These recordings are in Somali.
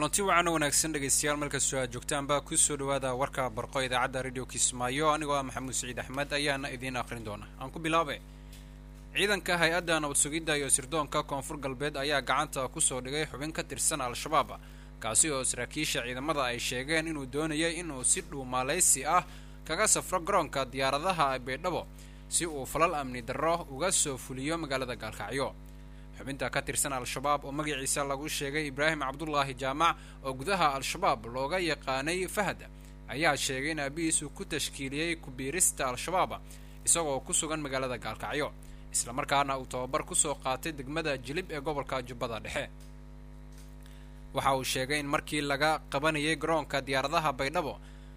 kulanti wacan oo wanaagsan dhegaystayaal markastoo aad joogtaanba kusoo dhawaada warka barqo idaacadda radio kismaayo anigoo ah maxamuud saciid axmed ayaana idiin akhrin doona aan ku bilaabe ciidanka hay-adda nabad sugidda iyo sirdoonka koonfur galbeed ayaa gacanta kusoo dhigay xubin ka tirsan al-shabaab kaasi oo saraakiisha ciidamada ay sheegeen inuu doonayay inuu si dhuumaalaysi ah kaga safro garoonka diyaaradaha baydhabo si uu falal amni darro uga soo fuliyo magaalada gaalkacyo xubinta ka tirsan al-shabaab oo magaciisa lagu sheegay ibraahim cabdulaahi jaamac oo gudaha al-shabaab looga yaqaanay fahad ayaa sheegay in aabihiisu ku tashkiiliyey kubiirista al-shabaab isagoo ku sugan magaalada gaalkacyo islamarkaana uu tababar kusoo qaatay degmada jilib ee gobolka jubbada dhexe waxa uu sheegay in markii laga qabanayay garoonka diyaaradaha baydhabo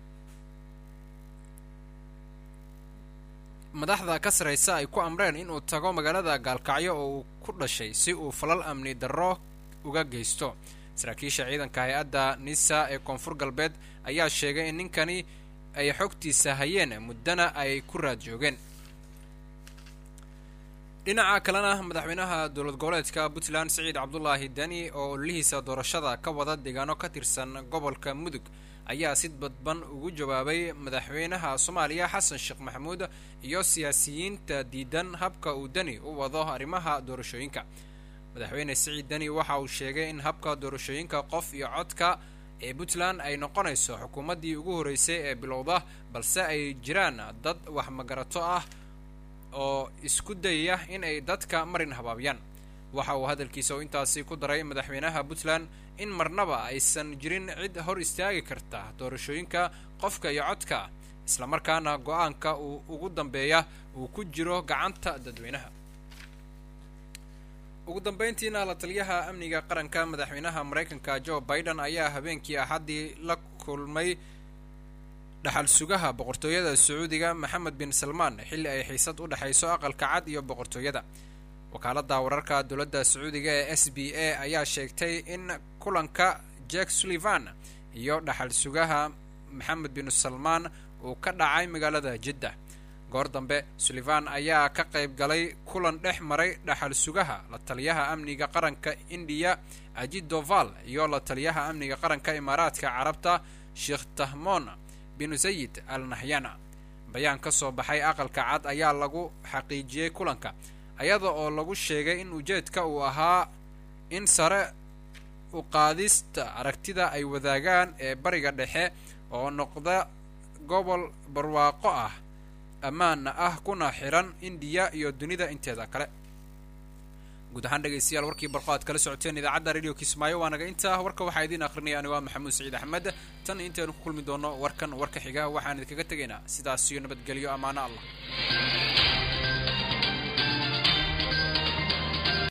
madaxda ka saraysa ay ku amreen inuu tago magaalada gaalkacyo oo uu ku dhashay si uu falal amni darro uga geysto saraakiisha ciidanka hay-adda nisa ee koonfur galbeed ayaa sheegay in ninkani ay xogtiisa hayeen muddana ay ku raad joogeen dhinaca kalena madaxweynaha dowlad goboleedka puntland siciid cabdulaahi deni oo ololihiisa doorashada ka wada deegaano ka tirsan gobolka mudug ayaa si badban ugu jawaabay madaxweynaha soomaaliya xasan sheekh maxamuud iyo siyaasiyiinta diidan habka uu deni u wado arrimaha doorashooyinka madaxweyne siciid deni waxa uu sheegay in habka doorashooyinka qof iyo codka ee puntland ay noqonayso xukuumaddii ugu horreysay ee bilowda balse ay jiraan dad wax magarato ah oo isku dayaya in ay dadka marin habaabiyaan waxa uu hadalkiisa oo intaasi ku daray madaxweynaha puntland in marnaba aysan jirin cid hor istaagi karta doorashooyinka qofka iyo codka islamarkaana go-aanka uu ugu dambeeya uu ku jiro gacanta dadweynaha ugu dambeyntiina la taliyaha amniga qaranka madaxweynaha maraykanka joe biden ayaa habeenkii axaddii la kulmay dhaxal sugaha boqortooyada sacuudiga maxamed bin salmaan xilli ay xiisad u dhexayso aqalka cad iyo boqortooyada wakaaladda wararka dowladda sacuudiga ee s b a ayaa sheegtay in kulanka jack sullivan iyo dhaxal sugaha maxamed bin salmaan uu ka dhacay magaalada jidda goor dambe sullivan ayaa ka qayb galay kulan dhex maray dhaxal sugaha la taliyaha amniga qaranka indiya ajid doval iyo la taliyaha amniga qaranka imaaraadka carabta sheekh tahmon bin sayid al nahyana bayaan ka soo baxay aqalka cad ayaa lagu xaqiijiyey kulanka ayada oo lagu sheegay in ujeedka uu ahaa in sare u qaadista aragtida ay wadaagaan ee bariga dhexe oo noqda gobol barwaaqo ah ammaana ah kuna xiran indiya iyo dunida inteeda kale guud ahaan dhegaystayaal warkii barqo aad kala socoteen idaacadda radio kismaayo waa naga intaa warka waxaa idiin akhrinaya anigo maxamuud saciid axmed tan intaynu ku kulmi doono warkan warka xiga waxaan idinkaga tegaynaa sidaas iyo nabadgelyo ammaano allah